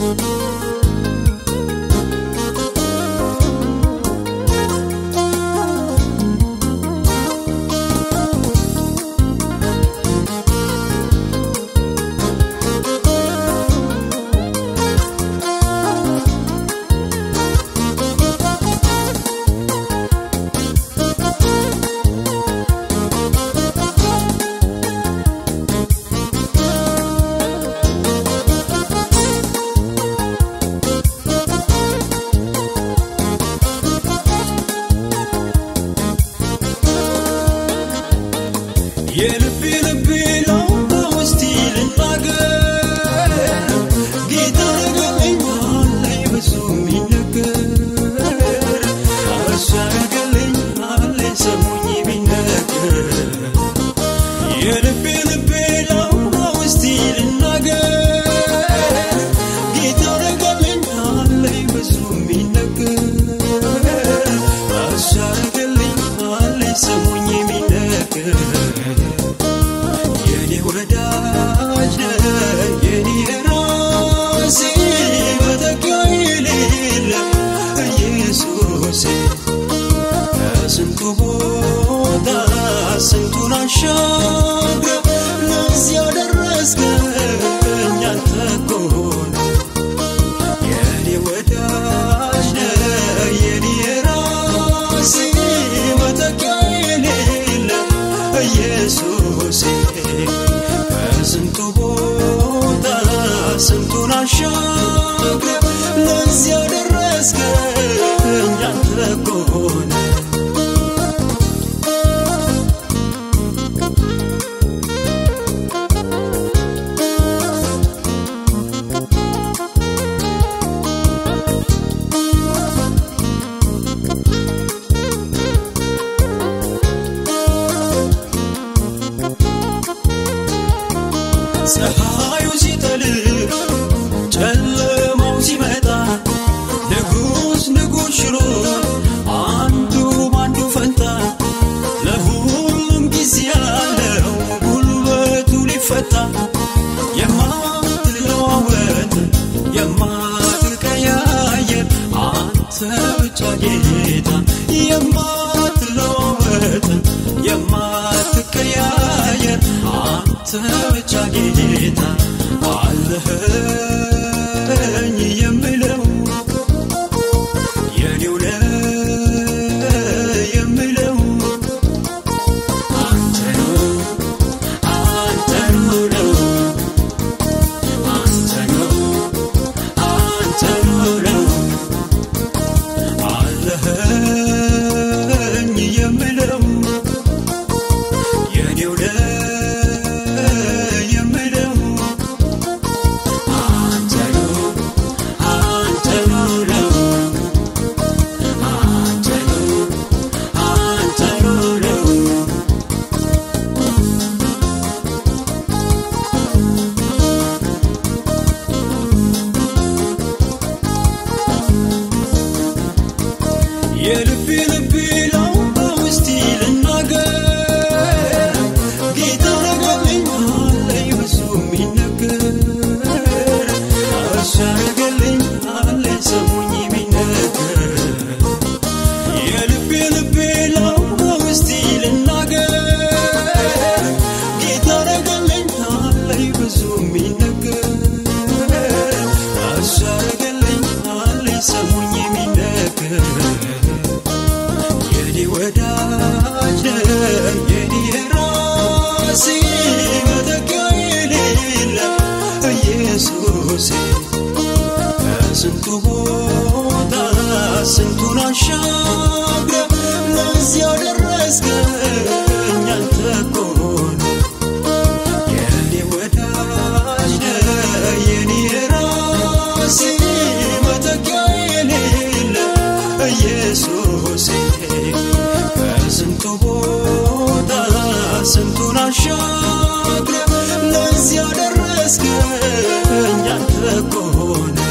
የልቤ ልቤ ለው በውስጤ ልናገር ጌታ ረገለኛለኝ ብዙ የሚነገር እሱ ያረገለኛለኝ ሰሙኝ ቢነገር የልቤ ልቤ ለው በውስጤ ልናገር ጌታ ረገለኛለኝ ብዙ የሚነገር እሱ ያረገለኛለኝ ሰሙኝ ቢነገር የኔ ወዳጅ ነህ የኔ ራሴ መተኪያ የሌለ ኢየሱሴ ከስንቱ ቦታ ስንቱን አሻግረ ለዚያ ደረስከኝ አንተ እኮ ነህ የኔ ወዳጅ ነህ የኔ ራሴ መተኪያ የሌለ ኢየሱሴ ከስንቱ ቦታ ስንቱን አሻግረ ለዚያ ደረስከኝ አንተ እኮ ነህ ፀሐዩ ሲጠልቅ ጨለማው ሲመጣ ንጉሥ ንጉሥ ሽሮ አንዱ ባንዱ ፈንታ ለሁሉም ጊዜ ያለው ጉልበቱ ሊፈታ የማትለዋወጥ የማትቀያየር አንተ ብቻ ጌታ የማትለዋወጥ የማትቀያየር አንተ ብቻ ጌታ አለኸኝ የምለው የኔው ነህ የምለው አንተ ነው አንተ ነው አንተ ነው አንተ ነው አለኸኝ የምለው የኔው ነህ የምለው አንተ ነው አንተ ነው አንተ ነው አንተ ነው የልቤ ልቤ ለው በውስጤ ልናገር ጌታ ረገለኛለኝ ብዙ የሚነገር እሱ ያረገለኛለኝ ሰሙኝ የሚነገር የልቤ ልቤ ለው በውስጤ ልናገር ጌታ ረገለኛለኝ ብዙ የሚነገር እሱ ያረገለኛለኝ ሰሙኝ የሚነገር የኔ ወዳጅ ነህ የኔ ራሴ መተኪያ የሌለ ኢየሱሴ ከስንቱ ቦታ ስንቱን አሻግረ ለዚያ ደረስከኝ አንተ እኮ ነህ የኔ ወዳጅ ነህ የኔ ራሴ መተኪያ የሌለ ኢየሱሴ ከስንቱ ቦታ ስንቱን አሻግረ ለዚያ ደረስከኝ አንተ እኮ ነህ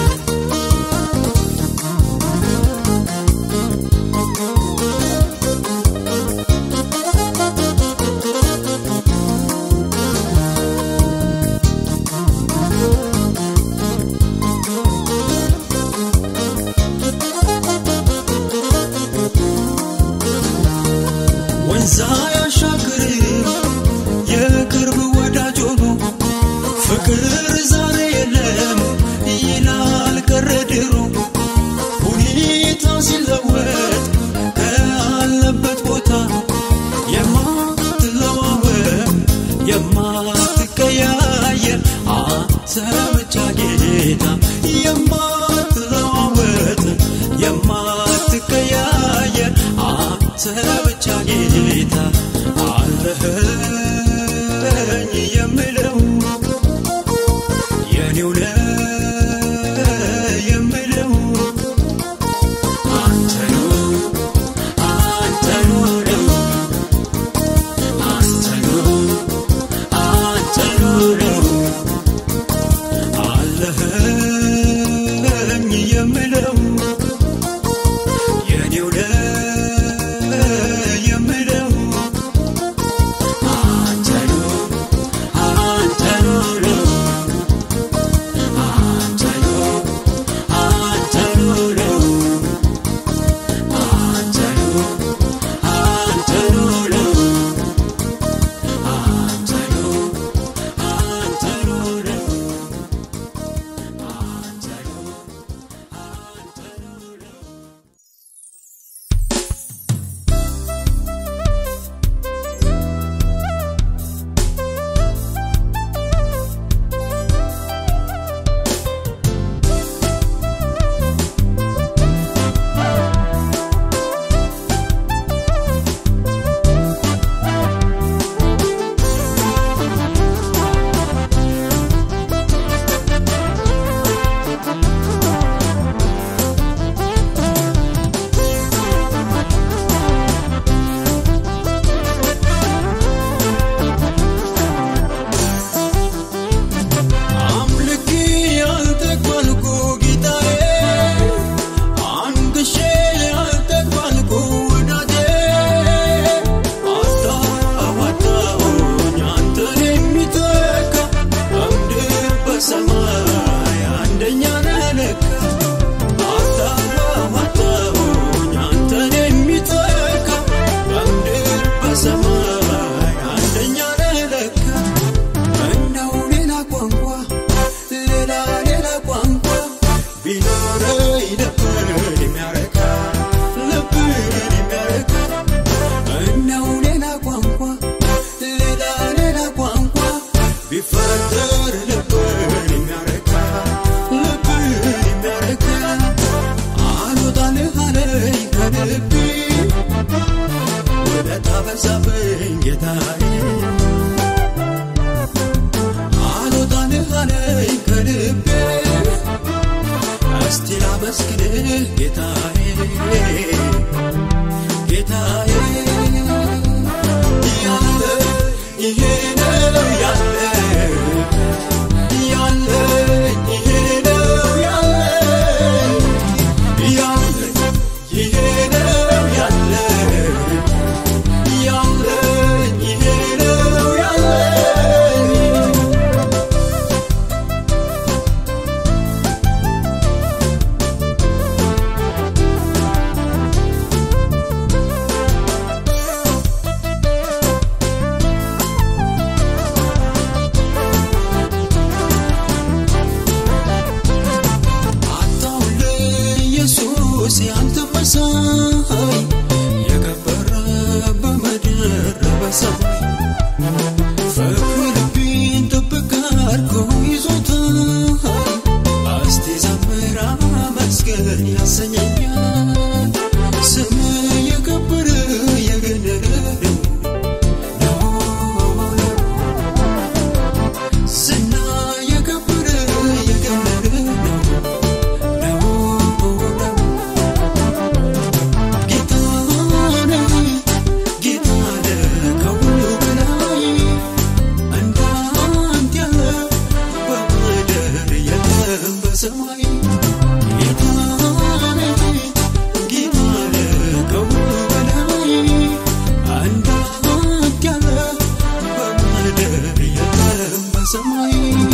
ላመስግንህ ጌታዬ ጌታዬ ያለ ይሄ ነው ያለ ያለ ይሄ ነው ያለ ያለ ይሄ ነው ያለ ያለ ይሄ ነው ያለ አታውል ኢየሱስ ያንተ መሳይ የከበረ በምድር በሰማይ ፍቅር ልቤን ጥብቅ አድርጎ ይዞታል እስቲ ዘምር አመስግን ያሰኘኛል ስም የከበረ የገነነ ነው ዝና የከበረ የገነነ ነው ሰማይ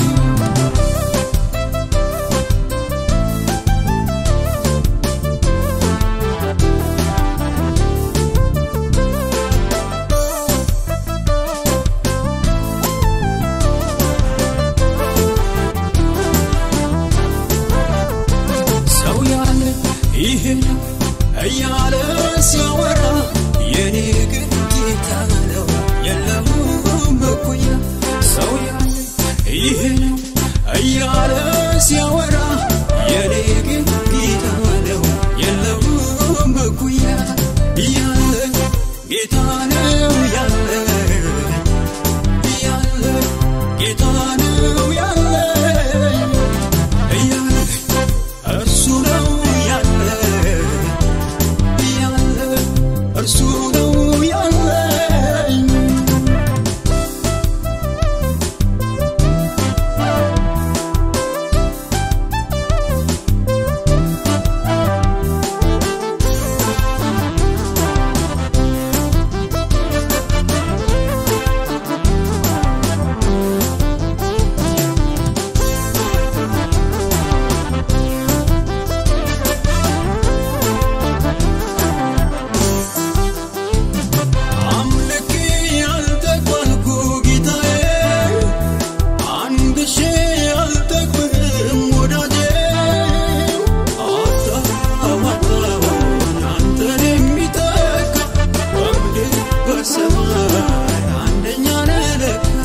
ሰው ያለ ይሄ ነው እያለ ሲያወራ የኔ ግን ጌታ ነው የለውም እኩያ ሰው ያለ ይሄ ነው እያለ ሲያወራ የኔ ግን ጌታ ነው የለውም እኩያ ያለ ጌታ ነው ያለ ያለ ጌታ ነው ያለ ያለ እርሱ ነው ያለ ያለ እርሱ ነው ያለ አምልክ ያልተቋልኩ ጌታዬ አንድ ሺ አልጠግብም ወዳጄ አታማጣውን አንተን የሚተካ በምድር በሰማይ አንደኛ ነህ ለካ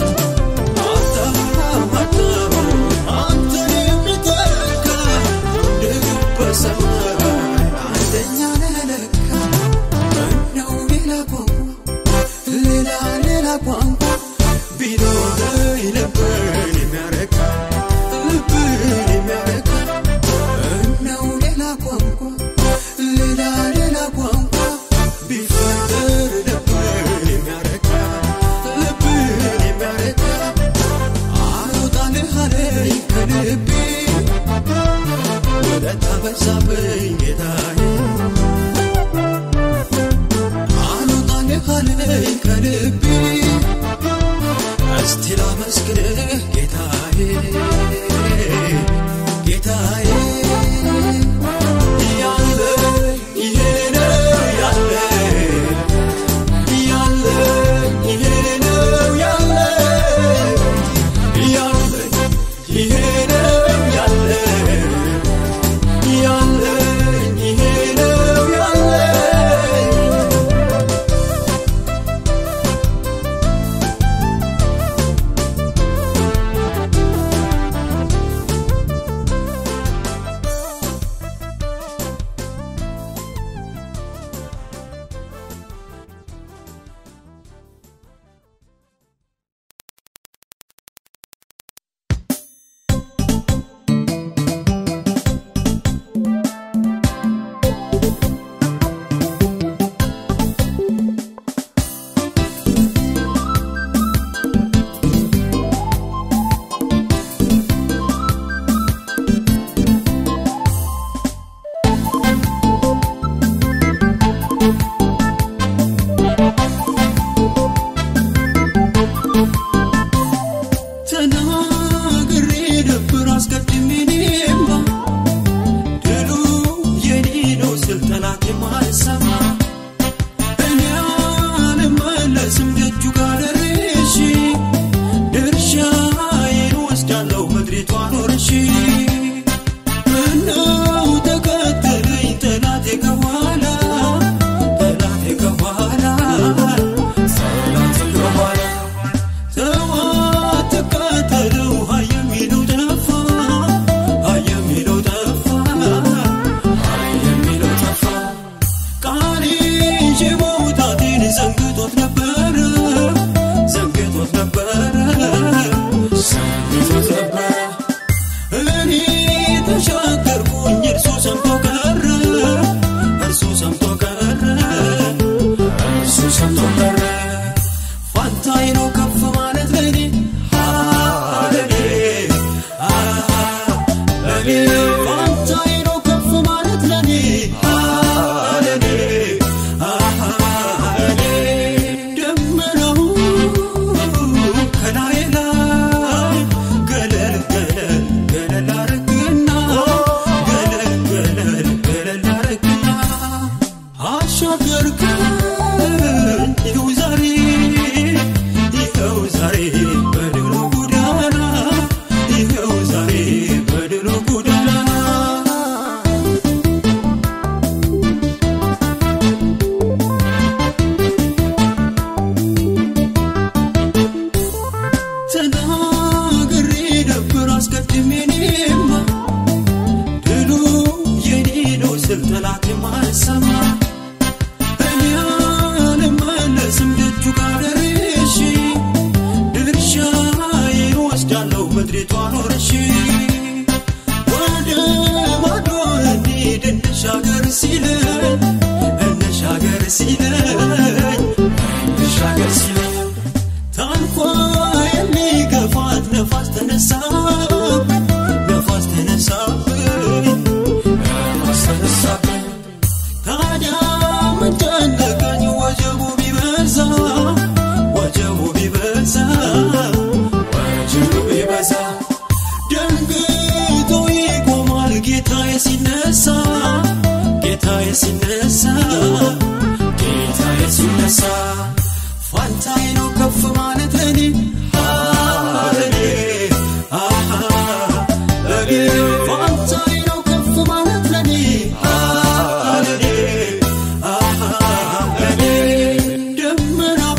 አታማጣውን አንተን የሚተካ በምድር በሰማይ አንደኛ ነህ ለካ ምነው ሌላ ቋንቋ ሌላ ሌላ ቋንቋ ቢኖረኝ ልብን የሚያረካ ልብን የሚያረካ ምነው ሌላ ቋንቋ ሌላ ሌላ ቋንቋ ቢፈጠር ልብን የሚያረካ ልብን የሚያረካ አልወጣልህ አለኝ ከልቤ ውለታ በዛብኝ ጌታዬ አልወጣልህ አለኝ ከልቤ እስቲ ላመስግንህ ጌታዬ ጌታዬ ያለ ይሄ ነው ያለ ያለ ይሄ ነው ያለ ያለ ይሄ ነው ያለ ያለ ይሄ ነው ያለ መጥራት የማልሰማ እኔ አልመለስም ደጁ ጋር ደርሼ ድርሻዬን ወስዳለሁ ምድሪቷን ወርሼ ወደ ማዶ እንሂድ እንሻገር ሲለኝ እንሻገር ሲለኝ እንሻገር ሲለኝ ታንኳ የሚገፋት ነፋስ ተነሳብኝ ነፋስ ተነሳብኝ ነፋስ ተነሳብኝ ታዲያ ምን ጨነቀኝ ወጀቡ ቢበዛ ወጀቡ ቢበዛ ወጀቡ ቢበዛ ደንግጦ ይቆማል ጌታዬ ሲነሳ ጌታዬ ሲነሳ ጌታዬ ሲነሳ ፋንታዬ ነው ከፍ ማለት ለኔ ለኔ አሃ ለኔ ፋንታዬ ነው ከፍ ማለት ለኔ ለኔ አሃ ለኔ ደመናው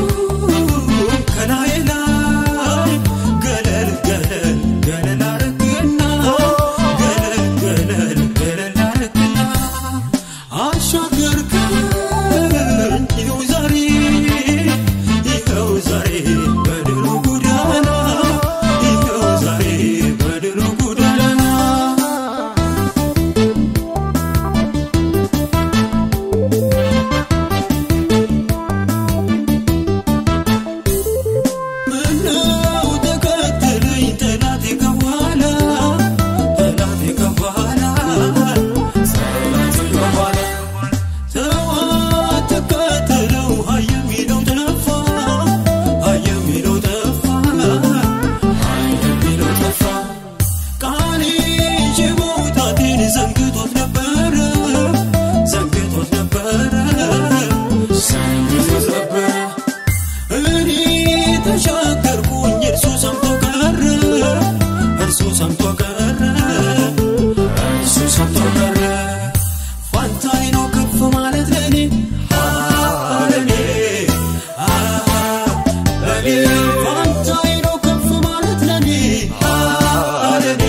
ከላይ ላይ ገለል ገለል ገለል አረግና ገለል ገለል ገለል አረግና አሻገርከኝ ይኸው ዛሬ ይኸው ዛሬ በድሉ ጎዳና ይኸው ዛሬ በድሉ ጎዳና ምነው ተከተለኝ ጠላቴ ከኋላ ጠላቴ ከኋላ ጠላቴ ከኋላ ተው አትከተለው ሀይ የሚለው ጠፋ ሀይ የሚለው ጠፋ ሀይ የሚለው ጠፋ ቃሌ ይዤ መውጣቴን ዘንግቶት ነበረ ዘንግቶት ነበረ ዘንግቶት ነበረ እኔ ተሻገርኩኝ እርሱ ሰምቶ ቀረ እርሱ ሰምቶ ቀረ እርሱ ሰምቶ ቀረ ፋንታዬ ነው ከፍ ማለት ለኔ ለኔ ለኔ ፋንታዬ ነው ከፍ ማለት ለኔ ለኔ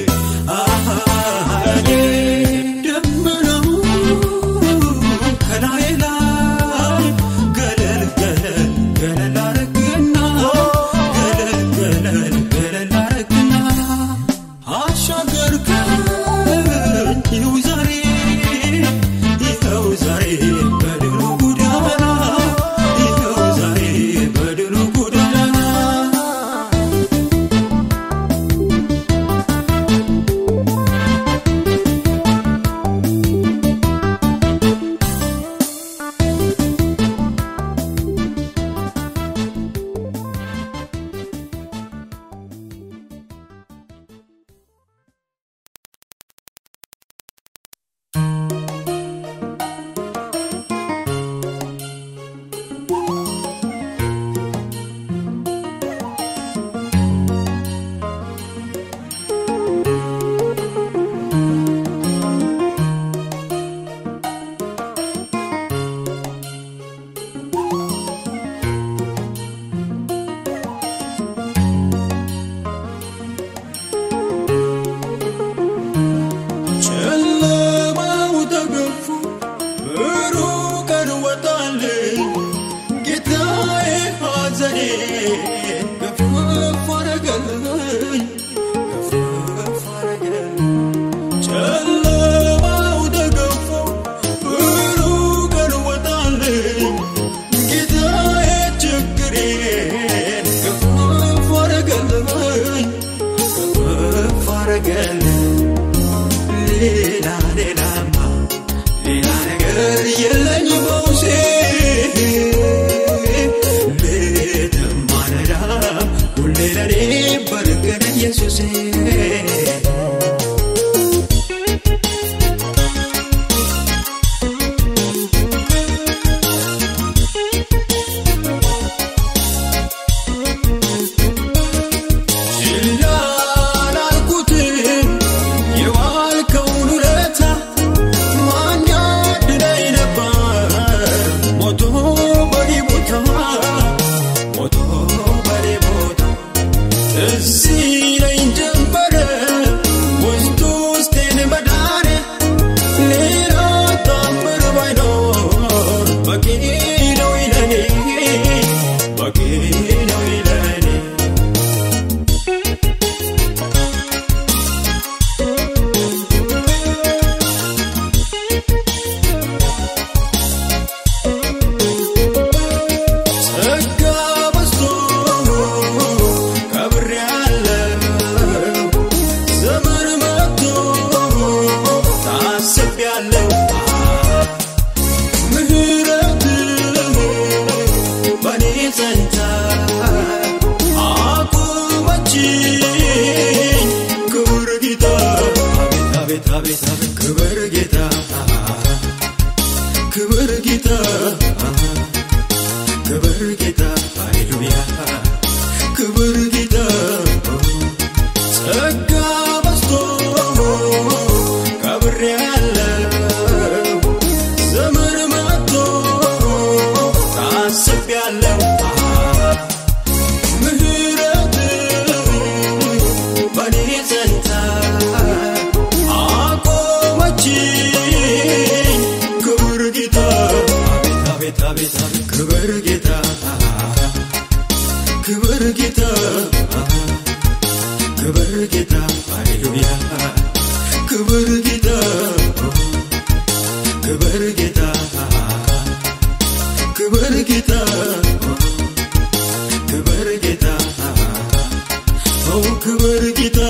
ለኔ ደመናው ከላይ ላይ ገለል ገለል ገለል አረግና ገለል ገለል ገለል አረግና አሻገርከኝ ይኸው ዛሬ ይኸው ዛሬ በድሉ ጎዳና ይኸው ዛሬ በድሉ ጎዳና ጨለማው ተገፎ ብሩህ ቀን ወጣልኝ ጌታዬ ሐዘኔ ገፈፍ አረገልኝ ገፈፍ አረገልኝ ጨለማው ተገፎ ብሩህ ቀን ወጣልኝ ጌታዬ ችግሬን ገፈፍ አረገልኝ ገፈፍ አረገልኝ ሌላ ሌላማ ሌላ ነገር የለኝ በውሴ ሌትም ማለዳ ሁሌ ለኔ በርቅን ኢየሱሴ ችላ ላልኩትም የዋልከውን ውለታ ማን ያድነኝ ነበር አቤት አቤት አቤት ክብር ጌታ ክብር ጌታ ክብር ጌታ ሃሌሉያ ክብር ጌታ ጸጋ በዝቶ ከብሬ ያለው ዘመን መጥቶ ታስቤያለሁ ምህረት በኔ ጸንታ አቆመችኝ ክብር ጌታ አቤት አቤት አቤት ክብር ጌታ ክብር ጌታ ክብር ጌታ ሃሌሉያ ክብር ጌታ ክብር ጌታ ክብር ጌታ ክብር ጌታ ኦ ክብር ጌታ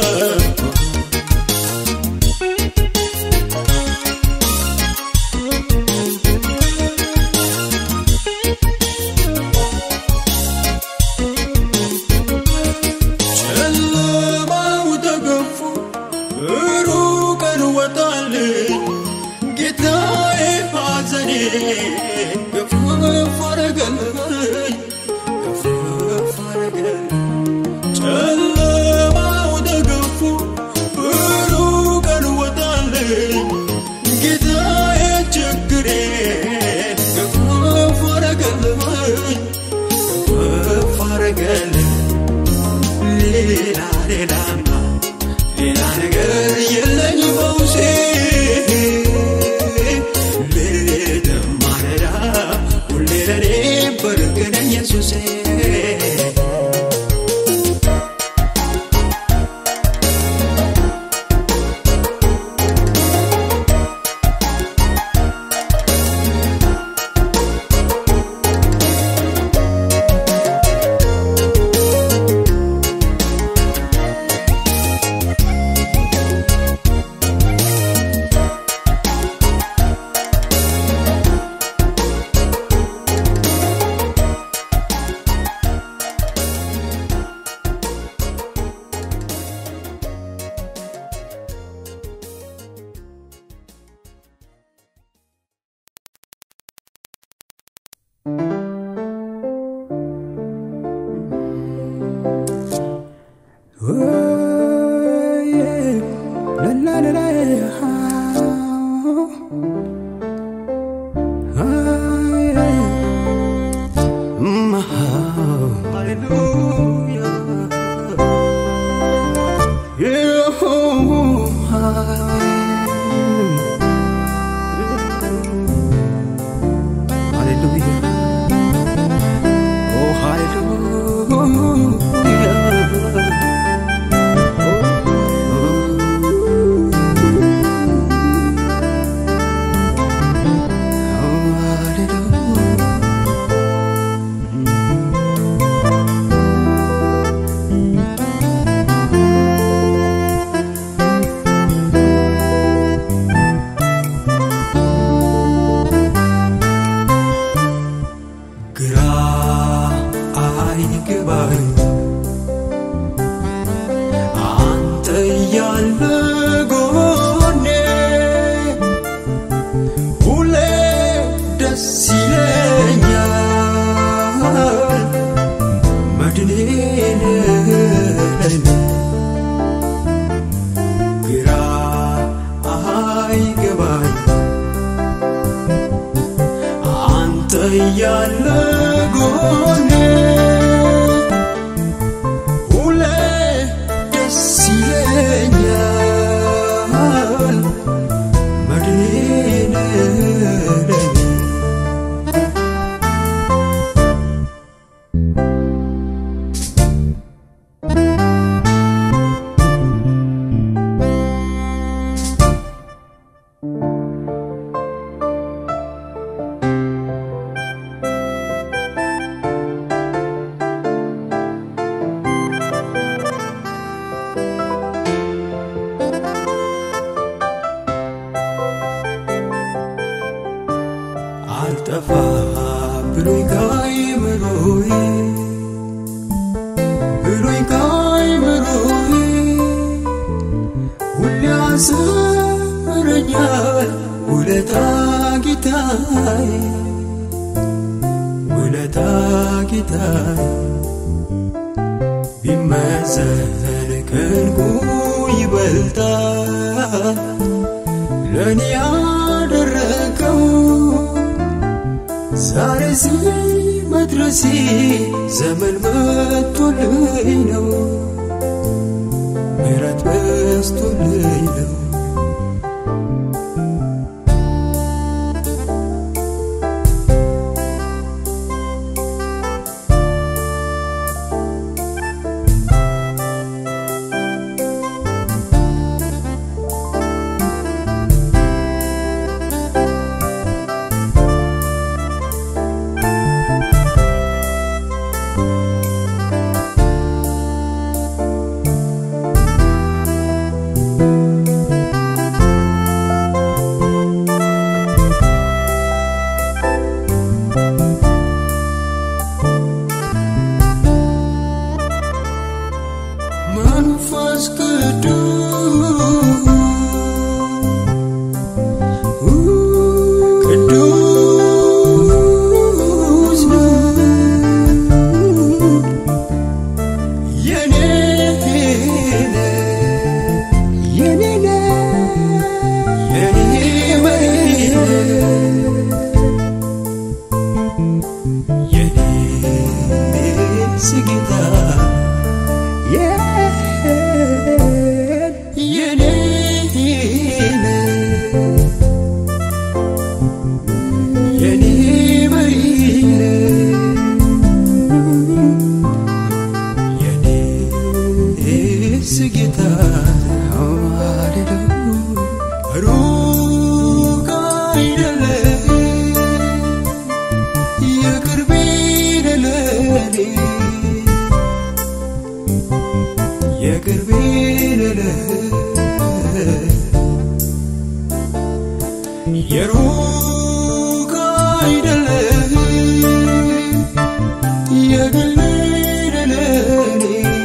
ጨለማው ተገፎ ብሩህ ቀን ወጣልኝ ጌታዬ ሐዘኔ ገፈፍ አረገልኝ ገፈፍ አረገልኝ ጨለማው ተገፎ ብሩህ ቀን ወጣልኝ ጌታዬ ችግሬ ገፈፍ አረገልኝ ገፈፍ አረገልኝ ሌላ ሌላማ ሌላ ነገር የለኝ ፈውሴ ሌትም ማለዳ ሁሌ ለኔ በርግነ ኢየሱሴ ግራ አይገባኝ አንተ እያለ ጎኔ ሁሌ ደስ ይለኛል መድኔ ነህ ግራ አይገባኝ አንተ እያለ ጎኔ ሁሌ ደስ ይለኛል መድኔ ነህ አልጠፋ ብሎኝ ካይምሮዬ ብሎኝ ካይምሮዬ ሁሌ አስብ ይገባኛል ውለታ ጌታዬ ውለታ ጌታዬ ቢመዘን ከንጉ ይበልጣል ለእኔ ያደረገው ዛሬ እዚህ መድረሴ ዘመን መጥቶልኝ ነው ምሕረት በስቶልኝ ነው መንፈስ ቅዱስ የኔ የኔ የኔ መሪ የኔ ስጌታ የኔ የኔ መሪ የኔ ስጌታ ሩቅ አይደለም የቅርቤ ለለኔ የቅርቤ ለለ የሩቅ አይደለም የግሌ ለለኔ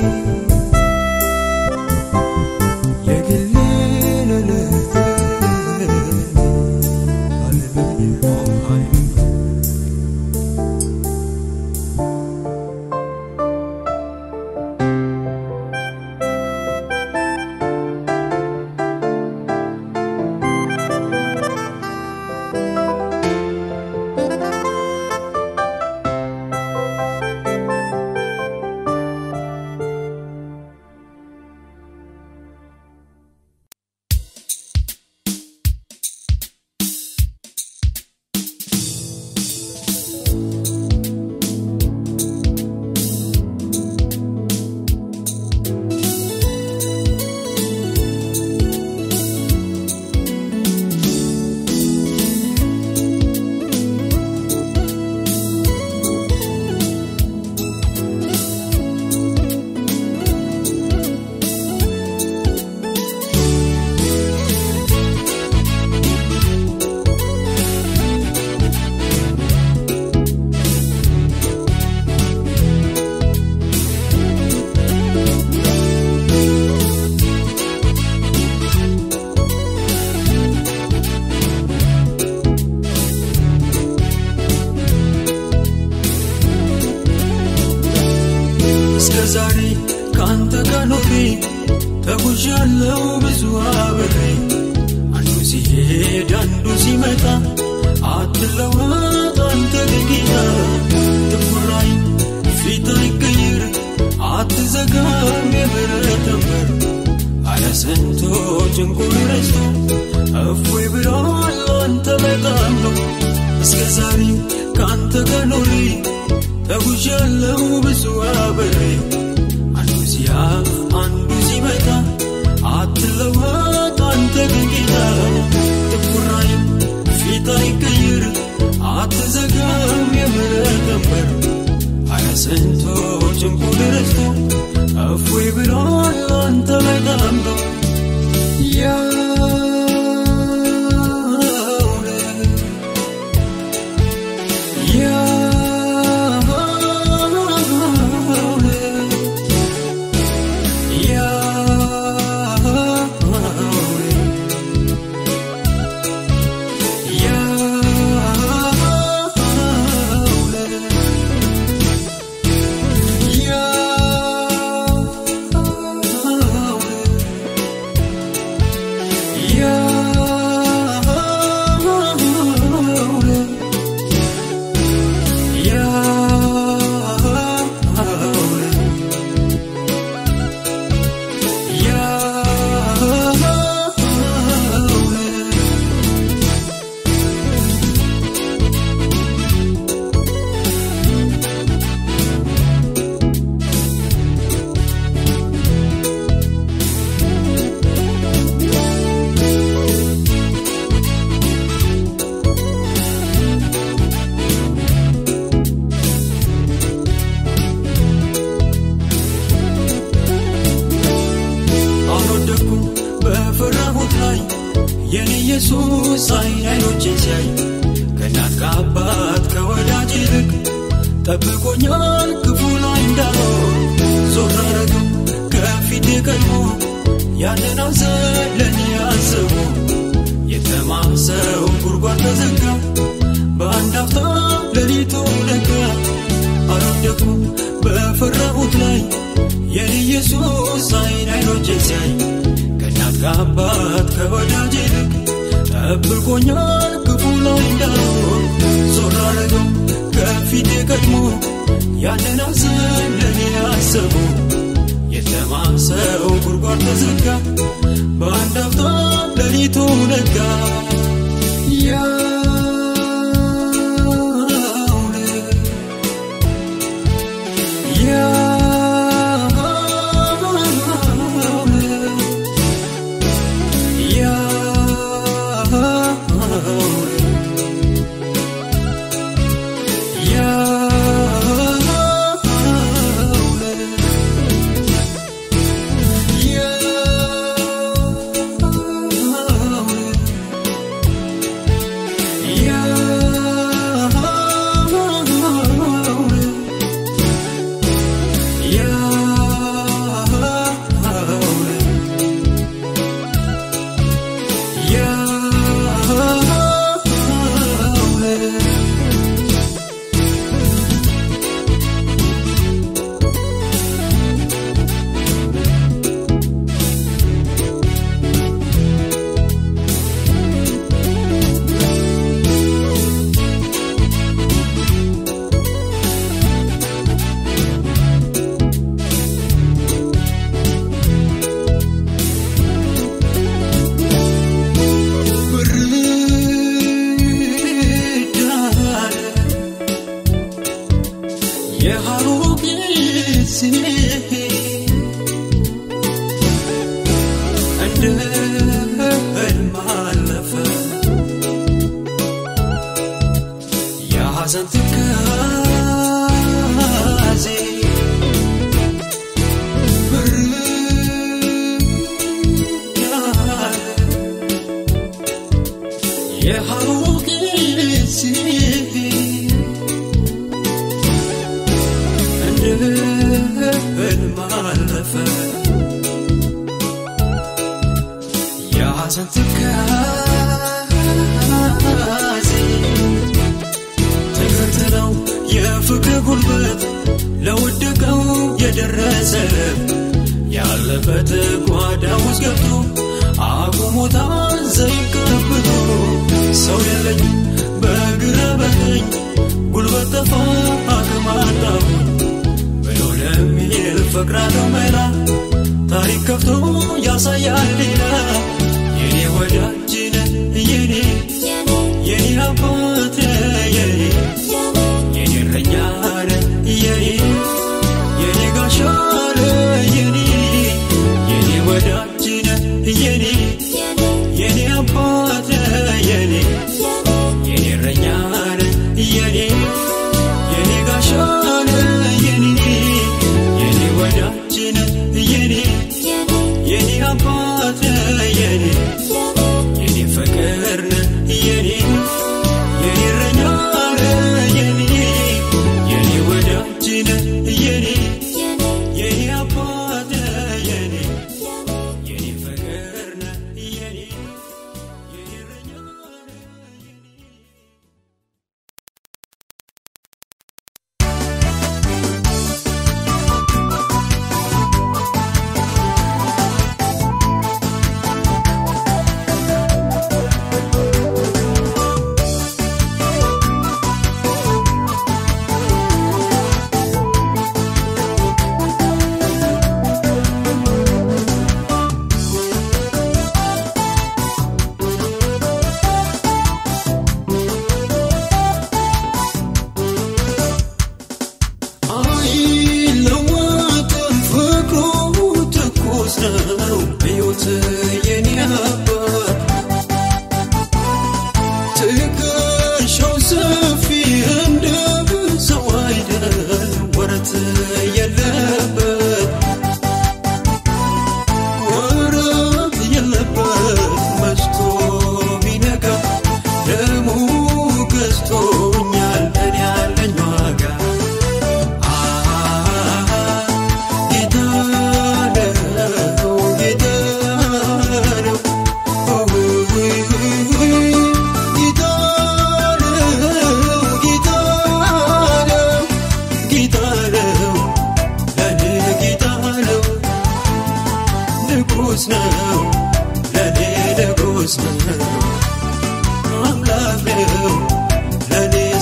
የግሌ ለለ ሃሌሉያ ሃሌሉያ እስከ ዛሬ ከአንተ ጋር ኖሬ ተጉዣለው ብዙ አብሬ አንዱ ሲሄድ አንዱ ሲመጣ አትለወጥ አንተ ግን ጌታ ትኩራይ ፊት አይቀይር አትዘጋም የምሕረት በር አለ ስንቱ ጭንቁን ረስቶ እፎይ ብሏል አንተ በጣም ነው እስከ ዛሬ ከአንተ ጋር ኖሬ ተጉዣለው ብዙ አብሬ አንዱ ሲያፍ አንዱ ሲመጣ አትለወጥ አንተ ግን ጌታ ጥቁራይም ፊት አይቀይር አትዘጋም የምሕረት በር አረ ስንቱ ጭንቁን ረስቶ እፎይ ብሏል አንተ በጣም ነው የኔ ኢየሱስ አይን አይኖቼን ሲያይ ከእናት ከአባት ከወዳጅ ይልቅ ጠብቆኛል ክፉ ላይ እንዳልሆን ዞር አረገው ከፊቴ ቀድሞ ያንን ሐዘን ለእኔ አስቦ የተማሰው ጉድጓድ ተዘጋ በአንድ አፍታ ሌሊቱ ነጋ አረደኩ በፈራሁት ላይ የኔ ኢየሱስ አይን አይኖቼን ሲያይ ከእናት ከአባት ከወዳጅ ይልቅ ጠብቆኛል ክፉ ላይ እንዳልሆን ዞር አረገው ከፊቴ ቀድሞ ያንን ሐዘን ለእኔ አስቦ የተማሰው ጉድጓድ ተዘጋ በአንድ አፍታ ሌሊቱ ነጋ ያውነ ያውነ ብርዳለ የሐሩቅ ጊዜ እንደ ሕልም አለፈ የሐዘን ትካዜ ብርዳለ የሐሩቅ ጊዜ እንደ ሕልም አለፈ የሐዘን ትካዜ ተከትለው የፍቅር ጉልበት ለወደቀው የደረሰ ያለበት ጓዳ ውስጥ ገብቶ አቁሞታል ዘይት ቀብቶ ሰው የለኝ በግራ በቀኝ ጉልበት ጠፋ አቅም አጣሁኝ ብሎ ለሚል ፈቅራለሁ መላ ታሪክ ከፍቶ ያሳያል ሌላ የኔ ወዳጅ ነህ የኔ የኔ አባት ነህ የኔ የኔ እረኛ ነህ የኔ የኔ ጋሻ ነህ የኔ የኔ ወዳጅ ነህ የኔ የኔ አባት ነህ የኔ የኔ እረኛ ነህ የኔ የኔ ጋሻ ነህ የኔ የኔ ወዳጅ ነህ የኔ የኔ አባት ነህ የኔ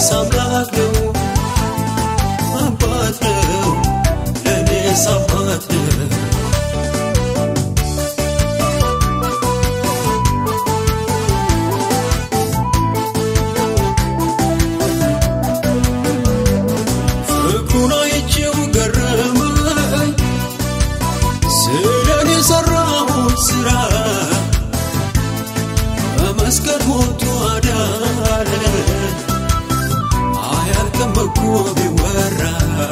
ለእኔስ አምላክ ነው አባት ነው ለእኔስ አባት ነው ፍቅሩን አይቼው ገረመኝ ስለኔ የሰራውን ስራ በመስቀል ሞቱ አዳነ አያልቅም እኮ ቢወራ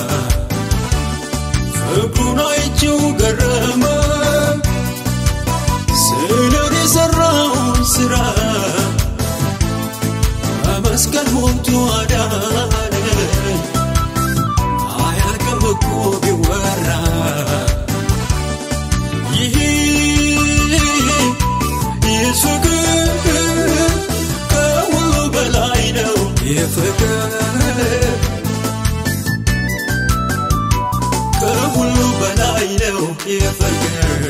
ፍቅሩን አይቼው ገረመኝ ስለኔ የሰራውን ስራ በመስቀል ሞቱ አዳነ አያልቅም እኮ ቢወራ ይህ ይህ ፍቅር ከሁሉ በላይ ነው ይህ ፍቅር ከሁሉ በላይ ነው ይህ ፍቅር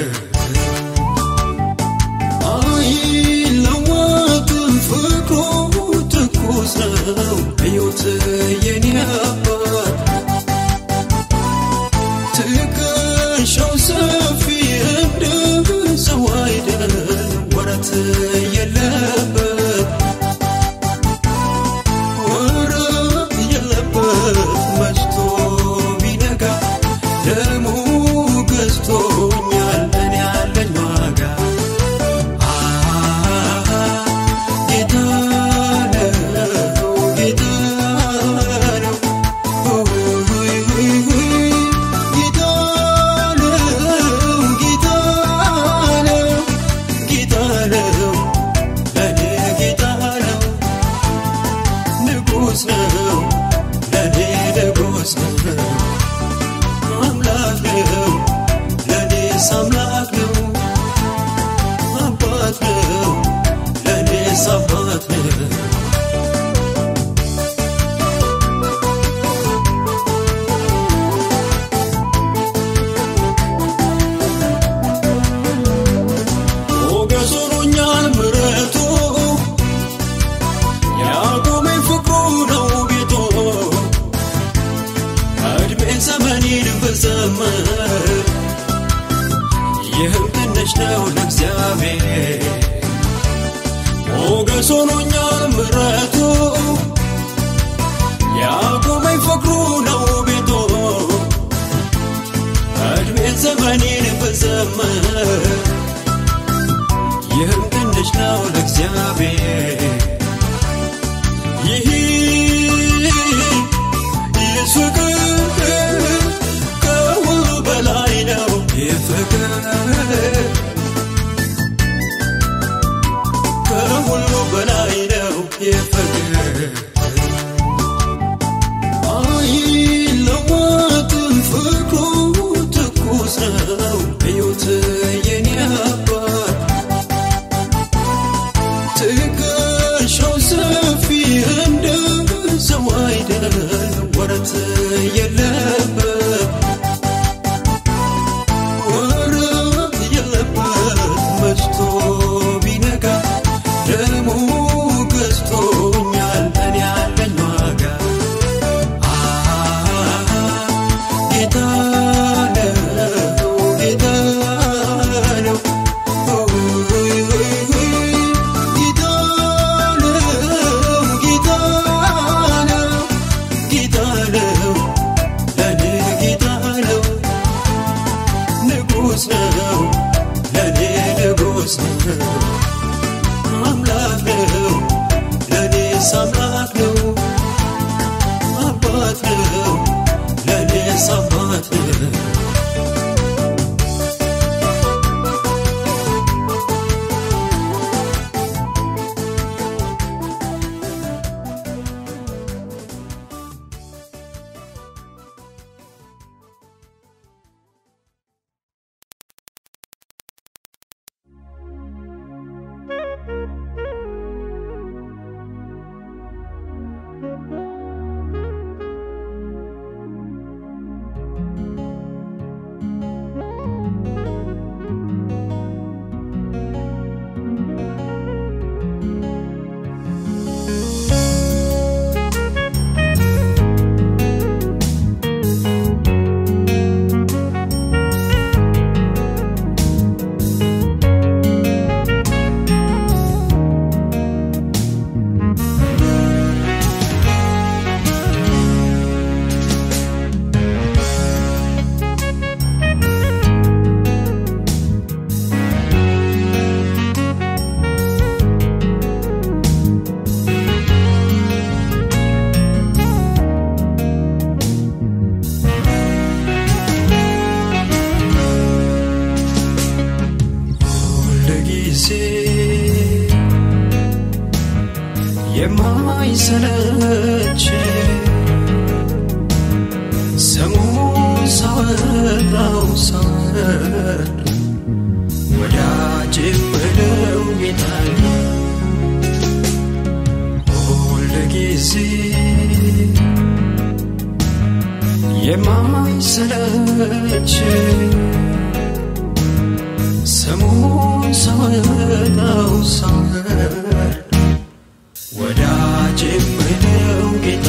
አይለወጥም ፍቅሩ ትኩስ ነው እዩት የኔ አባት ትከሻው ሰፊ እንደ ሰው አይደል ወረት የለበት ወረት የለበት መሽቶ ቢነጋ ደሙ ገዝቶኛል እኔ ያለኝ ዋጋ ጌታ ነው ጌታ ነው ጌታ ነው ጌታ ነው ጌታ ነው ለኔ ጌታ ነው ንጉሥ ነው ለኔ ንጉሥ ነው አምላክ ነው ለኔስ አምላክ ነው አባት ነው ለኔስ አባት ነው ሞገስ ሆኖኛል ምሕረቱ ያቆመኝ ፍቅሩ ነው ቤቱ እድሜ ዘመኔን ብዘምር ይህም ትንሽ ነው ለእግዚአብሔር ሞገስ ሆኖኛል ምሕረቱ ያቆመኝ ፍቅሩ ነው ቤቱ እድሜ ዘመኔን ብዘምር ይህም ትንሽ ነው ለእግዚአብሔር ይህ ይህ ፍቅር ከሁሉ በላይ ነው ይህ ፍቅር ከሁሉ በላይ ነው ይህ ፍቅር አይለወጥም ፍቅሩ ትኩስ ነው እዩት የኔ አባት ትከሻው ሰፊ እንደ ሰው አይደል ወረት የለበት ወረት የለበት መሽቶ ቢነጋ ደሙ ገዝቶኛል እኔ ያለኝ ዋጋ ጌታ ነው ጌታ ነው ጌታ ነው ጌታ ነው ጌታ ነው ለኔ ጌታ ነው ንጉሥ ነው ለኔ ንጉሥ ነው አምላክ ነው ለኔስ አምላክ ነው አባት ነው ለኔስ አባት ነው የማይሰለች ስሙን ሳወጣው ሳወርድ ወዳጅ ምለው ጌታ ሁል ጊዜ የማይሰለች ስሙን ሳወጣው ሳወርድ ወዳጅ ምለው ጌታ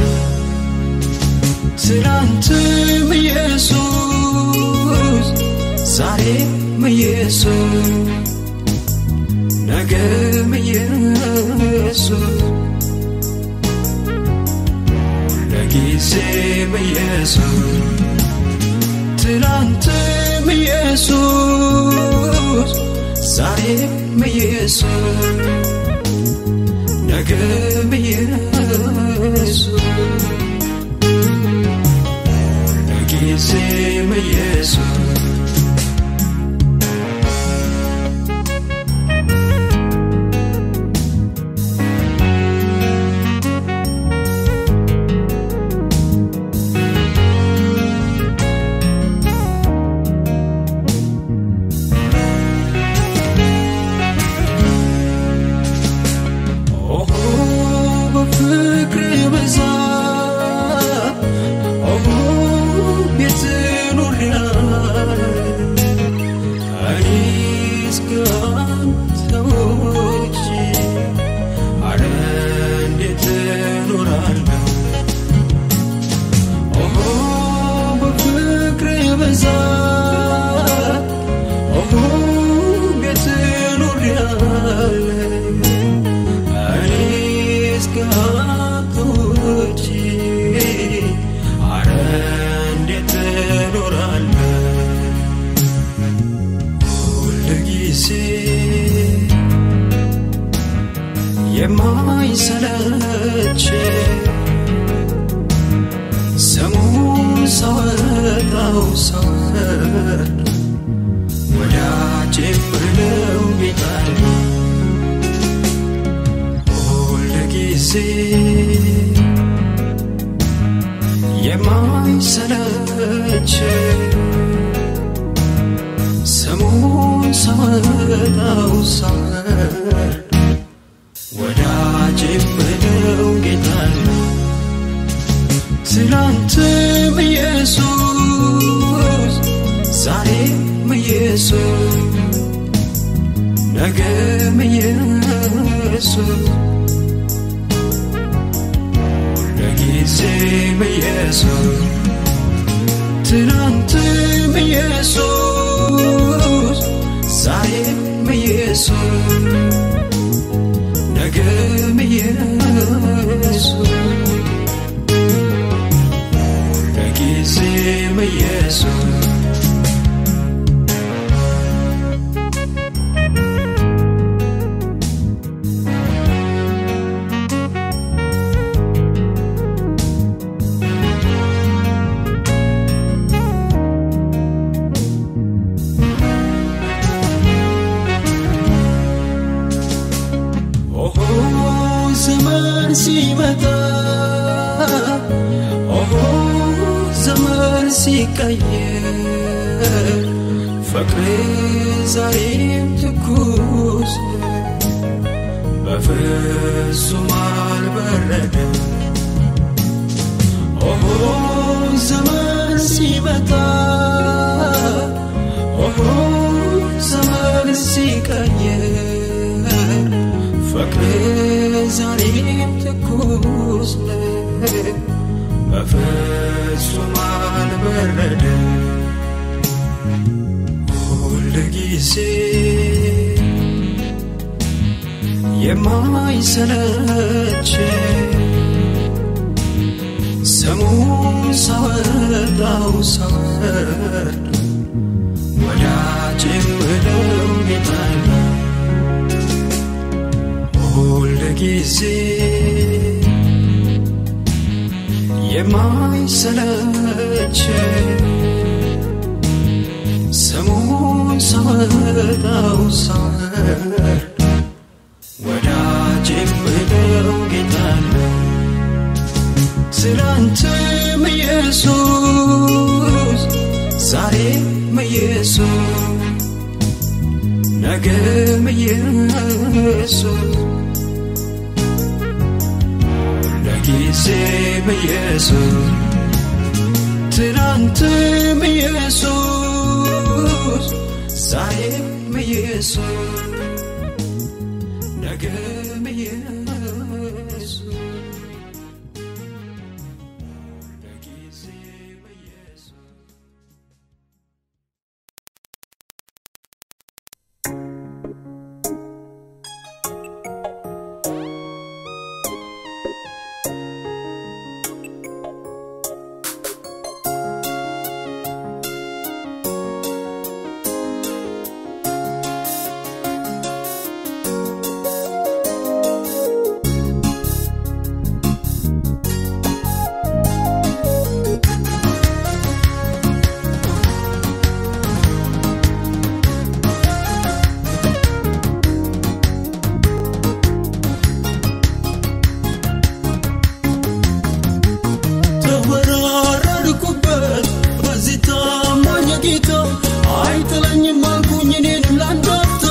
ትናንትም ኢየሱስ ዛሬም ኢየሱስ ነገም ኢየሱስ ለጊዜም ኢየሱስ ትናንትም ኢየሱስ ዛሬም ኢየሱስ ነገም ኢየሱስ ለጊዜም ኢየሱስ ኦሆ በፍቅር ብዛት ኦሆ ቤት ኖሬያለሁ እኔስ ካንተ ውጪ አረ እንዴት እኖራለሁ ኦሆ በፍቅር ብዛት ኦሆ ቤት ኖሬያለሁ እኔስ ካንተ ውጪ አረ እንዴት እኖራለሁ ሁል ጊዜ የማይሰለች ስሙን ሳወጣው ሳወርድ ወዳጅ ምለው ጌታ ሁል ጊዜ የማይሰለች ስሙን ሳወጣው ሳወርድ ወዳጅ ምለው ጌታ ትናንትም ኢየሱስ ዛሬም ኢየሱስ ነገም ኢየሱስ ለጊዜም ኢየሱስ ትናንትም ኢየሱስ ዛሬም ኢየሱስ ነገም ኢየሱስ ለጊዜም ኢየሱስ ኦሆ ዘመን ሲመጣ ኦሆ ዘመን ሲቀየር ፍቅር ዛሬም ትኩስ በፍጹም አልበረደም ኦሆ ዘመን ሲመጣ ኦሆ ዘመን ሲቀየር ፍቅር ዛሬም ትኩስ ነው፣ በፍጹም አልበረደም። ሁል ጊዜ የማይሰለች ስሙን ሳወጣው ሳወርድ ወዳጅ ምለው ጌታ ነው። ሁል ጊዜ የማይሰለች ስሙን ሳወጣው ሳወርድ ወዳጅ ምለው ትናንትም ኢየሱስ ዛሬም ኢየሱስ ነገም ኢየሱስ ለጊዜም ኢየሱስ ትናንትም ኢየሱስ ዛሬም ኢየሱስ ነገም ኢየሱስ ለጊዜም ኢየሱስ ተወራረድኩበት በዚህ ታማኝ ጌታ አይጥለኝም አልኩኝ እኔንም ላንዳፍታ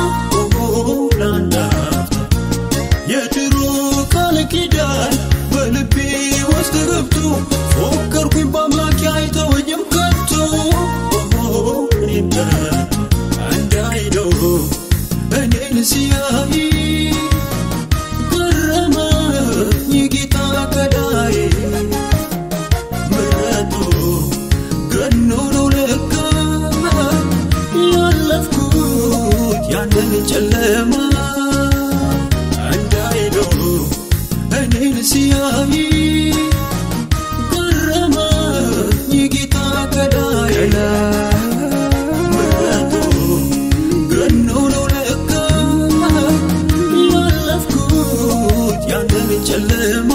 ላንዳፍታ የድሮ ቃል ኪዳን በልቤ ውስጥ ገብቶ ፎከርኩኝ በአምላኬ አይተወኝም ከቶ እኔም እንዳይለው እኔን ሲያይ ገረመኝ ጌታ ገዳዬ ምሕረቱ ገኖ ነው ለካ ያለፍኩት ያንን ጨለማ እንዳይለው እኔን ሲያይ ገረመኝ ጌታ ገዳዬ ምሕረቱ ገኖ ነው ለካ ያለፍኩት ያንን ጨለማ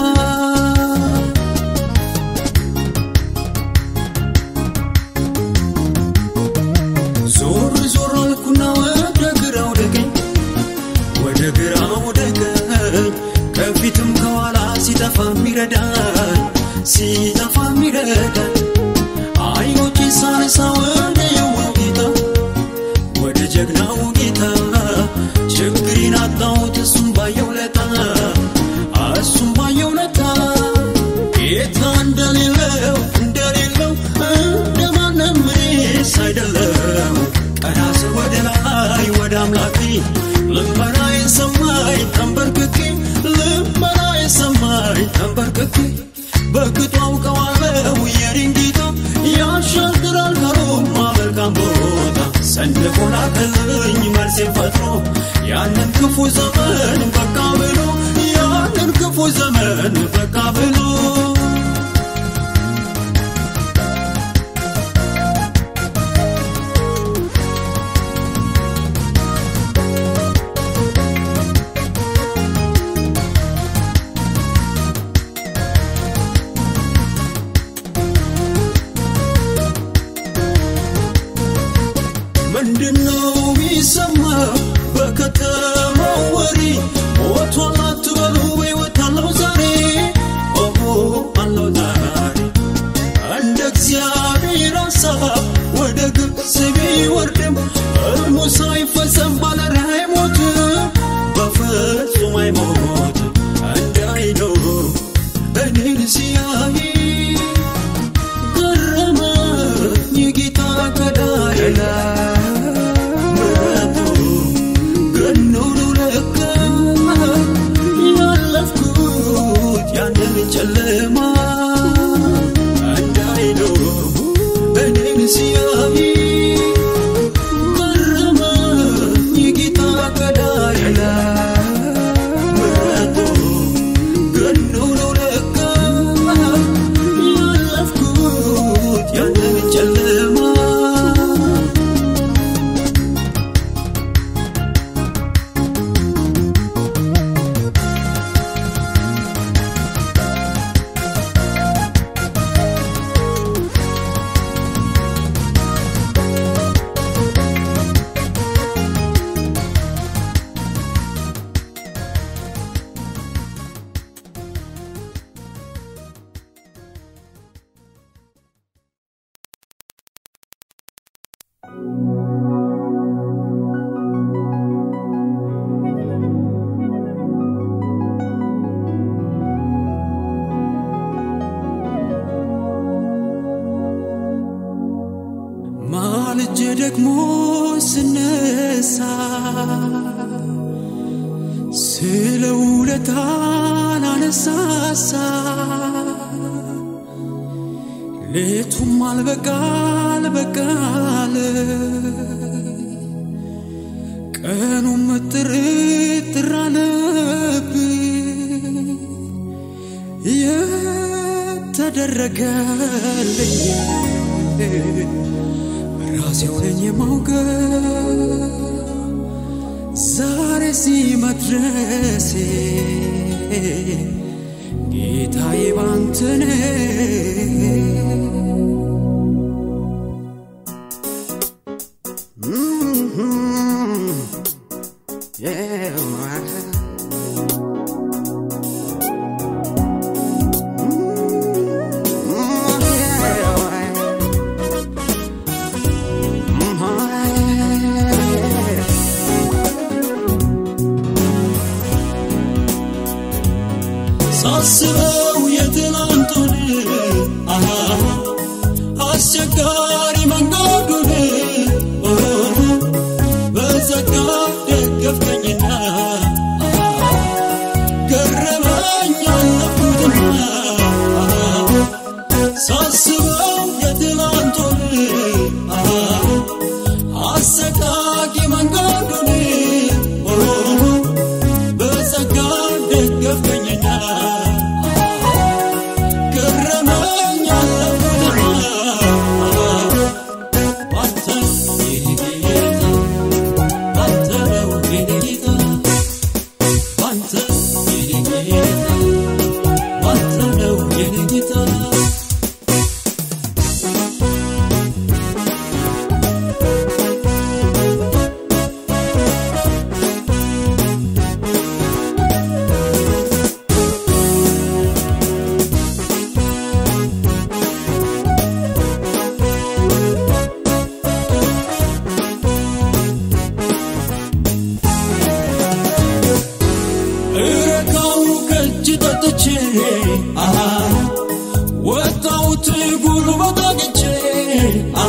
ዞር ዞር አልኩና ወደ ግራ ወደ ቀኝ ወደ ግራ ወደ ቀኝ ከፊትም ከኋላ ሲጠፋ ሚረዳን ሲጠፋ ሚረዳን አይኖቼ ሳነሳ ወደ የዋው ጌታ ወደ ጀግናው ጌታ ችግሬን አጣሁት እሱም ባየው ለታ እሱም ባየው ለታ ጌታ እንደሌለው እንደሌለው እንደማንም እኔስ አይደለም ቀና ስል ወደ ላይ ወደ አምላኬ ልመናዬን ሰማኝ ተንበርክኬ ልመናዬን ሰማኝ ተንበርክኬ በቅጡ አውቀዋለሁ የኔን ጌታ ያሻግራል ከሩቅ መልካም ቦታ ሰንቆ ላከልኝ መልሴን ፈጥሮ ያንን ክፉ ዘመን በቃ ብሎ ያንን ክፉ ዘመን በቃ ብሎ ምንድነው ቢሰማ በከተማው ወሬ ሞቷል አትበሉ በሕይወት አለው ዛሬ ደግሞ ስነሳ ስለ ውለታ ላነሳሳ ሌቱም አልበቃል በቃል ቀኑም ጥርጥር አለብኝ የተደረገልኝ ራሴው ነኝ የማውቀው ዛሬ እዚህ መድረሴ ጌታዬ ባንተ ነው። ሳስበው የትናንቱን አሃ አስቸጋሪ መንገዱን ኦሆ፣ በጸጋ ደገፍከኝና አሃ፣ ገረመኝ አለፍኩትና አሃ፣ ሳስበው የትናንቱን አሃ አሰቃቂ መንገዱን ኦሆ፣ በጸጋ ደገፍከኝና ገረመኝ አለፍኩትና ባንተ የኔ ጌታ ባንተ ነው የኔ ጌታ ባንተ የኔ ጌታ ባንተ ነው የኔ ጌታ እረካው ከእጅ ጠጥቼ አሃ ወጣሁት ጉልበት አግኝቼ አሃ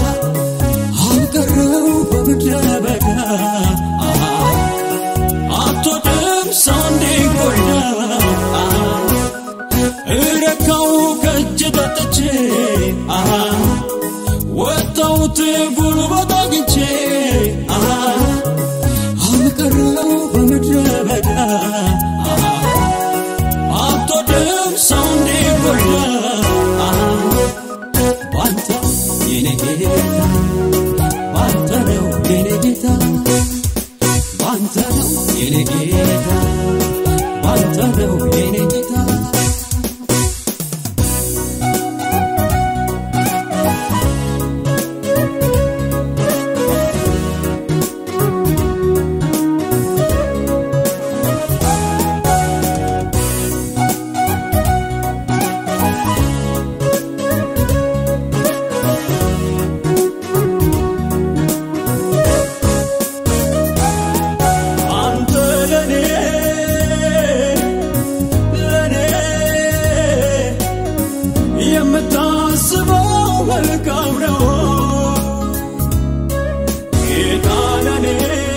አልቀረው በምድረ በዳ አሃ አትወድም ሰው እንዲጎዳ አሃ እረካው ከእጅ ጠጥቼ አሃ ወጣሁት ጉልበት አግኝቼ አሃ አልቀረው በምድረ በዳ አትወድም ሰው እንዲጎዳ ባንተ የኔ ጌታ ባንተ ነው የኔ ጌታ ባንተ ነው የኔ ጌታ ባንተ ነው የኔ ጌታ አንተ ለኔ ለኔ የምታስበው መልካም ነው ጌታ ለኔ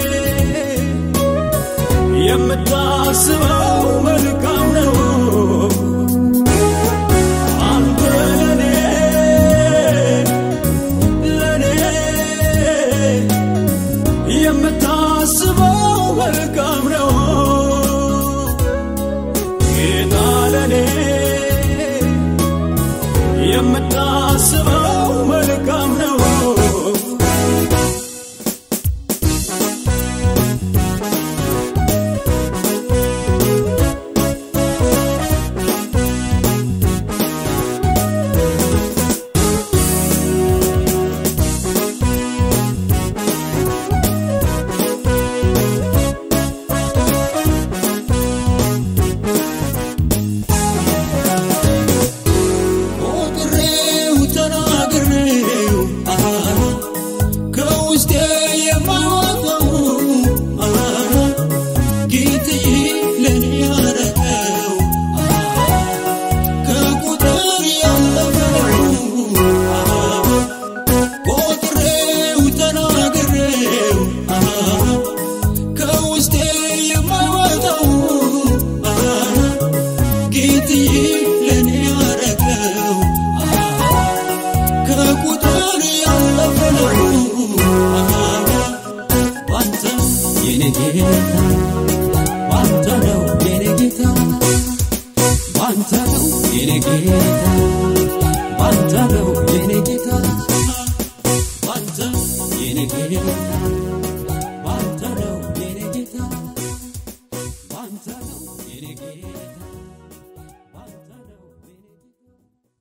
የምታስበው መልካም ነው አንተ ለኔ ለኔ የምታስበው መልካም ነው ጌታ ለኔ የምታስበው መልካም ነው ቁጥሬ የኔ ጌታ ባንተ ነው የኔ ጌታ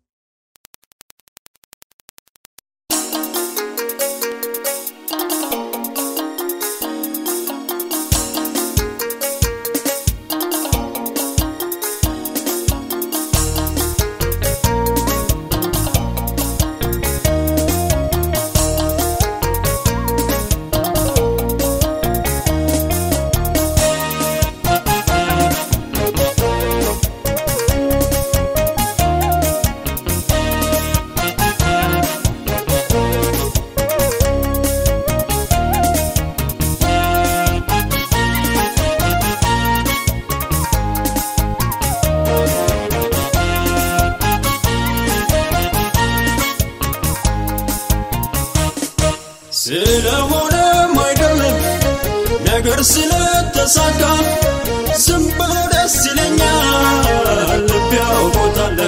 ስለሆነም አይደለም ነገር ስለተሳካ ዝም ብሎ ደስ ይለኛል ልብ ያውቆታል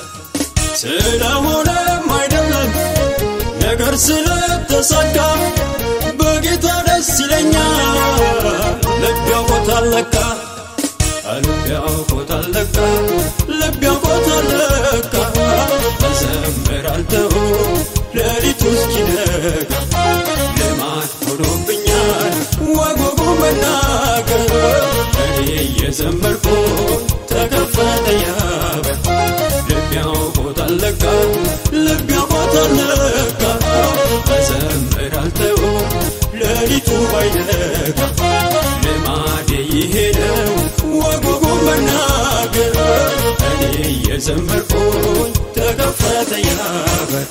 ስለሆነም አይደለም ነገር ስለተሳካ በጌታ ደስ ይለኛል ልብ ያውቆታል ለካ ልብ ያውቆታል ለካ ልብ ያውቆታል ለካ እዘምራለሁ ሌሊቱ እስኪነጋ ልማድ ሆኖብኛል ወጎጉ መናገር እኔ እየዘመርኩ ተከፈተ ያበር ልብ ያውቆታል ለካ ልብ ያውቆታል ለካ እዘምራለሁ ሌሊቱ ባይነጋ ልማዴ ይሄ ነው ወጎጉ መናገር እኔ እየዘመርኩኝ ተከፈተ ያበር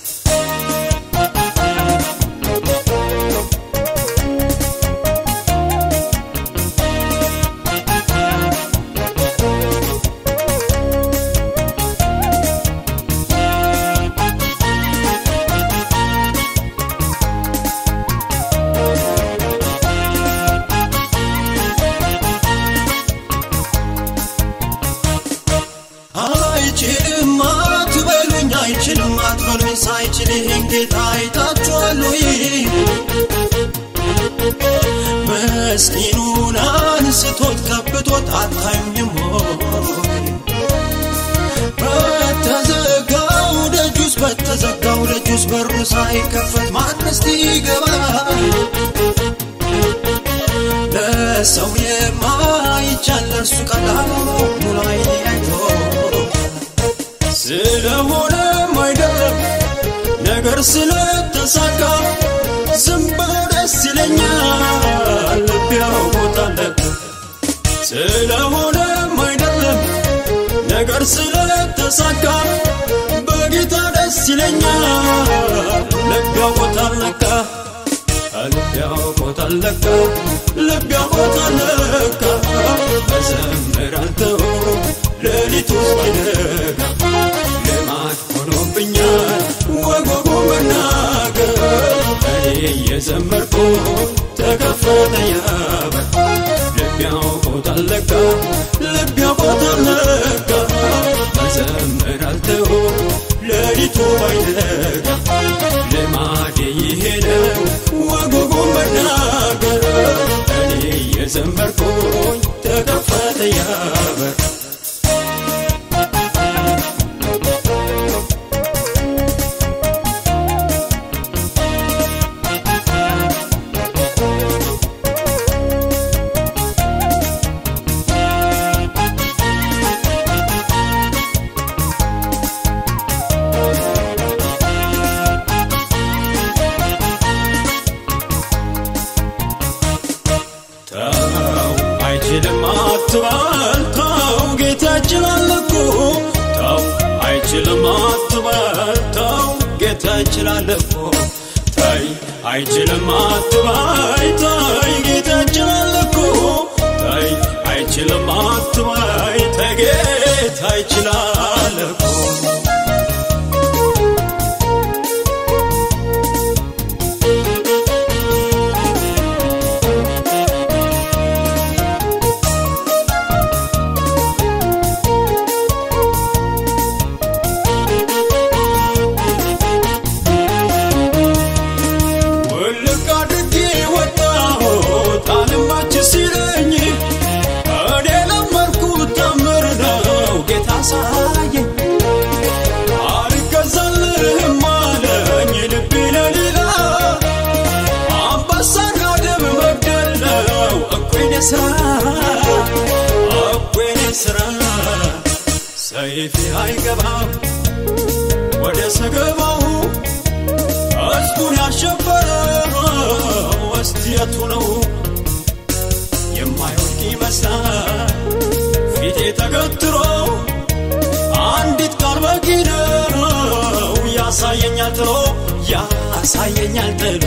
አይችልም አትበሉኝ አይችልም አትበሉኝ ሳይችል ይህን ጌታ አይታችኋል ወይ መስኪኑን አንስቶት ከብቶት አታዩኝም ወይ በተዘጋው ደጁስ በተዘጋው ደጁስ በሩ ሳይከፈት ማንስቲ ይገባል ለሰው የማይቻል ለእርሱ ቀላል ሆኖ ሙሉ አይኔ አይቶ ስለሆነም አይደለም ነገር ስለተሳካ ዝም ብሎ ደስ ይለኛል ልብ ያውቆታል ስለሆነም አይደለም ነገር ስለተሳካ በጌታ ደስ ይለኛል ልብ ያውቆታል ለካ ልብ ያውቆታል ለካ ልብ ያውቆታል ለካ እዘምራለሁ ሌሊቱ እስኪነጋ ልማድ ሆኖብኛል ወጎጎ መናገር እኔ እየዘመርኩ ተከፈተ ያበር ልብ ያውቆታል ለካ ልብ ያውቆታል ለካ እዘምራለሁ ሌሊቱ ባይነጋ ልማዴ ይሄ ነው ወጎጎ መናገር እኔ እየዘመርኩኝ ተከፈተ ያበር ተው አይችልም አትበል ተው ጌታ ይችላል እኮ ተው አይችልም አትበል ተው ጌታ ይችላል እኮ ተይ አይችልም አትበይ ተይ ጌታ ይችላል እኮ ተይ አይችልም አትበይ ተይ ጌታ ይችላል እኮ ውልቅ አድርጌ ወጣሁት አልማች ሲለኝ እኔ ለመርኩ አሳየኝ አልገዛልህም አለኝ ልቤ ለሌላ አንበሳና ደም መግደል ነው እኩይኔ ስራ እኩይኔ ስራ ሰይፌ አይገባም ወደ ሰገባው ሕዝቡን ያሸበረው ወስቲየቱ ነው የማይወድቅ ይመስላል ፊቴ ተገትሮ አንዲት ቃል በቂ ነው ያሳየኛል ጥሎ ያሳየኛል ጥሎ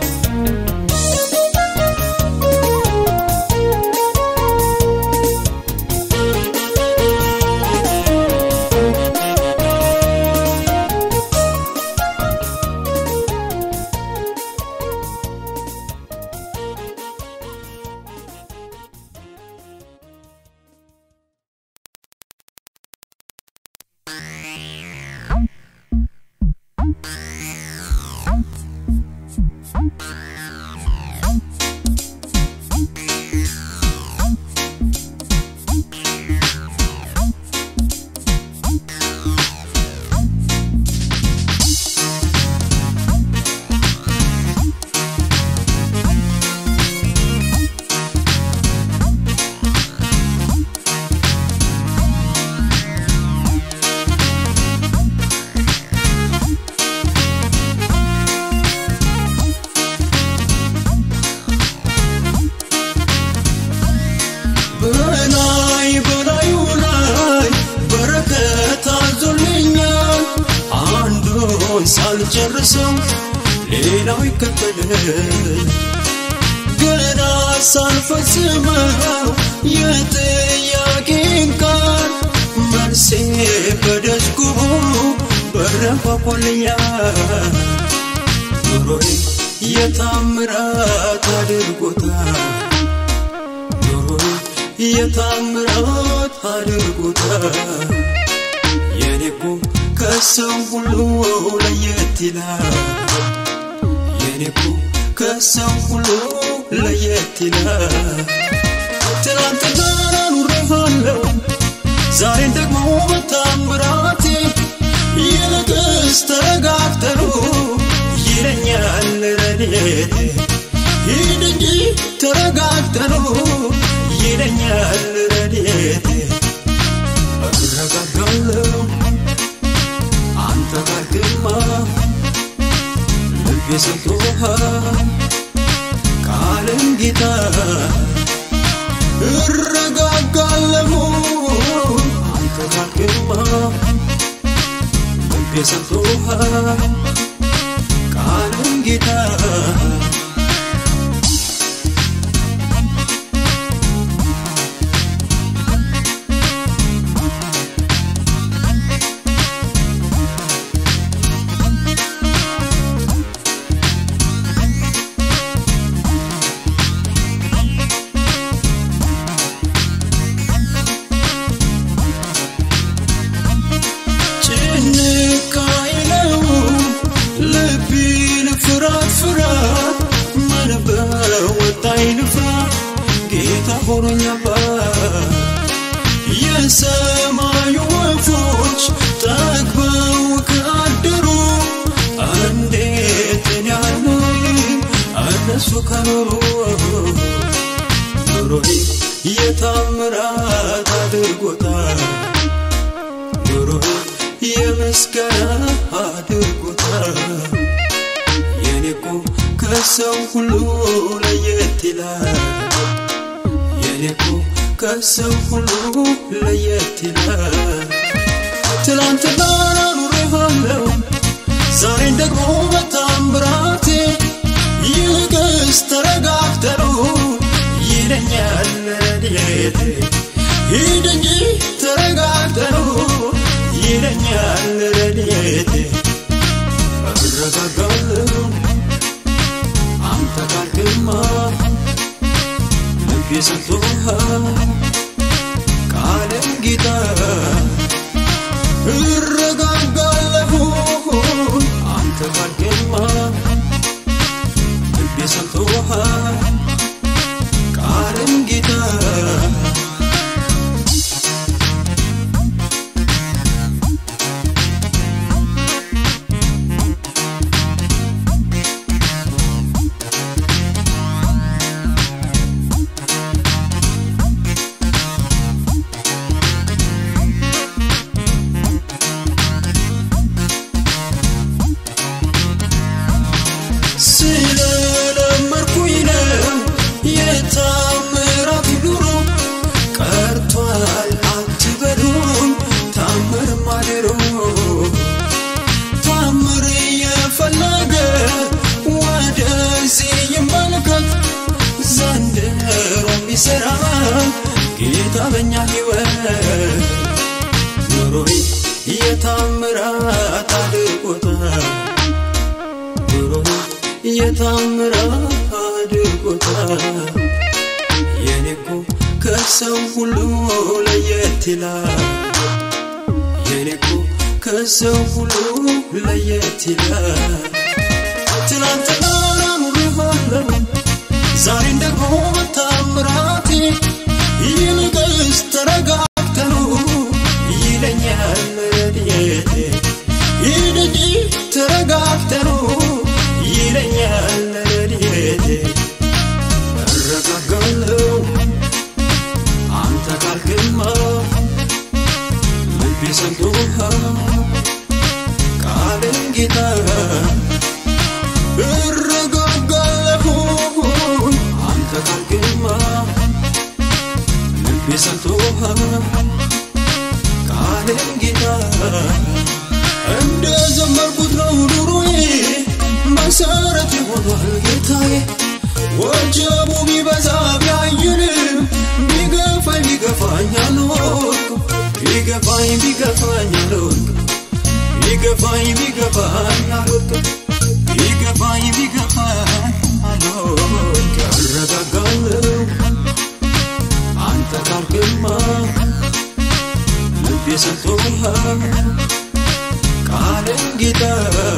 በላይ በላዩ ላይ በረከት አዞልኛል አንዱን ሳልጨርሰው ሌላው ይከተል ገና ሳልፈጽመው የጥያቄን ቃል መልሴ በደጅጉ በረንኳኳልኛል ኑሮዬ የታምራት አድርጎታል ኑሮዬ የታምራት አድርጎታል የኔኮ ከሰው ሁሉ ለየት ይላል የኔኮ ከሰው ሁሉ ለየት ይላል ትናንትና ኑሬሃለሁ ዛሬን ደግሞ በታምራቴ ይልቅስ ተረጋግተሩ ይለኛል ረድኤቴ ሂድ እንጂ ተረጋግተሩ ይለኛል ረድኤቴ እረጋጋለሁ አንተ ጋር ግማ ልቤ ሰጥቶሃል ቃልን ጌታ እረጋጋለሁ አንተ ጋር ግማ ልቤ ሰጥቶሃል ቃልን ጌታ ጭንቅ አይለው ልቤን ፍራት ፍራት ምን በወጣኝ ልፍራ ጌታ ሆኖኛባት የሰማዩ ወፎች ጠግበው ካደሩ እንዴት እኔ አልኖርም እነሱ ከኖሩ ኑሮዬ የታምራት አድርጎታል ኑሮዬ የምስጋና አድርጎታል የኔኮ ከሰው ሁሉ ለየት ይላል የኔኮ ከሰው ሁሉ ለየት ይላል ትላንትና ኑሬሃለሁ ዛሬን ደግሞ በታምራቴ ይልቅስ ተረጋግተሩ ይለኛል ረድኤቴ ሂድ እንጂ ተረጋግተሩ ይለኛል ረድኤቴ እረጋጋለሁ አንተ ጋር ግማ ልቤ ሰጥቶሃል ቃልን ጌታ እረጋጋለሁ አንተ ጋር ግማ ልቤ ሰጥቶሃል ቃልን ጌታ ጌታ በኛ ሕይወት ኑሮዬ የታምራት አድርጎታል ኑሮዬ የታምራት አድርጎታል የኔ እኮ ከሰው ሁሉ ለየት ይላል የኔ እኮ ከሰው ሁሉ ለየት ይላል ትናንትና ኑሬሃለሁ ዛሬን ደግሞ በታምራቴ ይልቅስ ተረጋግተኑ ይለኛል ረድኤቴ ይልቅ ተረጋግተኑ ይለኛል ረድኤቴ እረጋጋለሁ አንተ ካልክማ ልቤ ሰምቶሃል ቃልን ጌታ እረጋጋለሁ አንተ ካልክማ ልቤ ሰምቶሃል ቃልን ጌታ እንደ ዘመርኩት ነው ኑሮዬ መሰረት ይሆኗል ጌታዬ ወጀቡ ቢበዛ ቢያይልም ቢገፋኝ ቢገፋኝ አልወድቅም ቢገፋኝ ቢገፋኝ አልወድቅም ቢገፋኝ ቢገፋኝ አልወድቅም ቢገፋኝ ቢገፋኝ አልወድቅም እረጋጋለሁ አንተ ካልክማ ልቤ ሰጥቶሃል ቃልን ጌታ